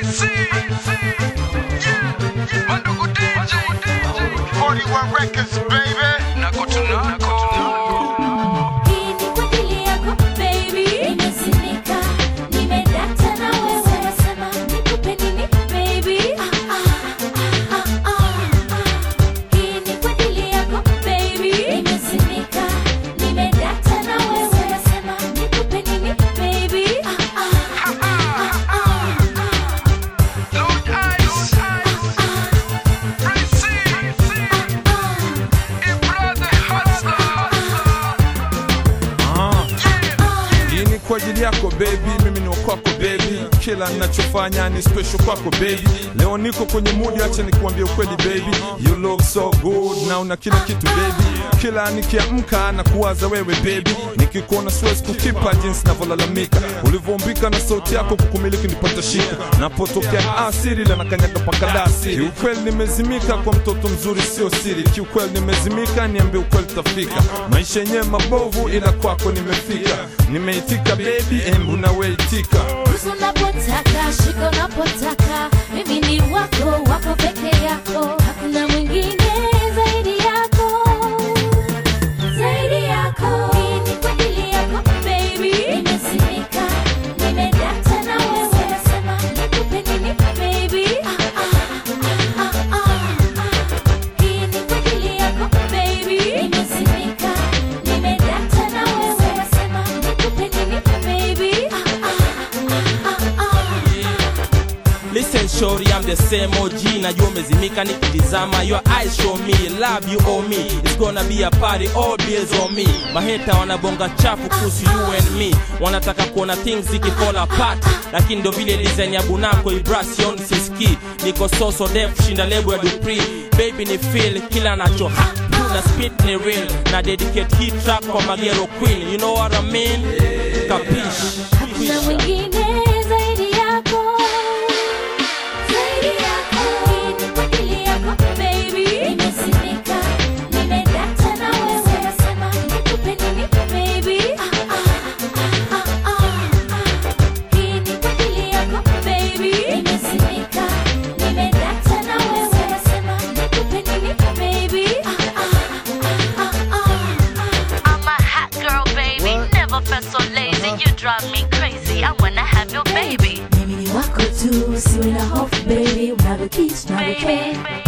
41 Records, baby. Hii ni kwa ajili yako baby, nimesimika, nimedata na wewe, nasema nikupe nini baby? Ah, ah, ah, ah. Hii ni kwa ajili yako baby, nimesimika, nimedata na wewe, nasema nikupe nini baby? Ah, ah, ah, ah, Hii ni kwa ajili yako baby, mimi ni wa kwako baby, kila ninachofanya ni special kwako baby. Leo niko kwenye mood, acha nikuambie ukweli baby, you look so good na una kila kitu baby. Kila nikiamka na kuwaza wewe baby, nikikuona siwezi kukipa jinsi navyolalamika, ulivyoumbika na sauti yako kukumiliki nipata shika, napotokea ni asiri la nakanyaga pakadasi. Kiukweli nimezimika kwa mtoto mzuri, sio siri. Kiukweli nimezimika, niambie ukweli tafika. Maisha yenyewe mabovu, ila kwako nimefika. Nimeitika baby, embu nawe itika. Busu unapotaka, shika unapotaka, mimi ni wako, wako peke yako, hakuna mwingine zaidi yako, zaidi yako. Hii ni kwa ajili yako baby, nimesimika, nimedata na wewe, nasema nikupe nini baby? Ah, ah, ah, ah, ah. Hii ni kwa ajili yako baby, nimesimika, nimedata na wewe, nasema nikupe nini baby? Ah, ah, ah, ah. Listen shorty, I'm the same OG Najua umezimika nikitizama Your eyes show me, love you owe me It's gonna be a party, all bills on me Maheta wanabonga chafu kuhusu you and me Wanataka kuona things zikifall apart Lakini ndo vile design ya bunako Ibration siski Niko so so def, shinda lebo ya Dupri Baby ni feel, kila nacho ha na spit ni real Na dedicate hii track kwa Magero Queen You know what I mean? Kapish Hakuna mwingine zaidi yako, zaidi yako. Hii ni kwa ajili yako baby, nimesimika, nimedata na wewe, nasema nikupe nini baby? Ah, ah, ah, ah. Hii ni kwa ajili yako baby, nimesimika, nimedata na wewe, nasema nikupe nini baby? Ah, ah, ah, ah. I'm a hot girl, baby. Never felt so lazy. You drive me crazy. I wanna have your baby. Mimi ni wako tu, usiwe na hofu baby, unavyokiss, Baby, unavyopenda baby.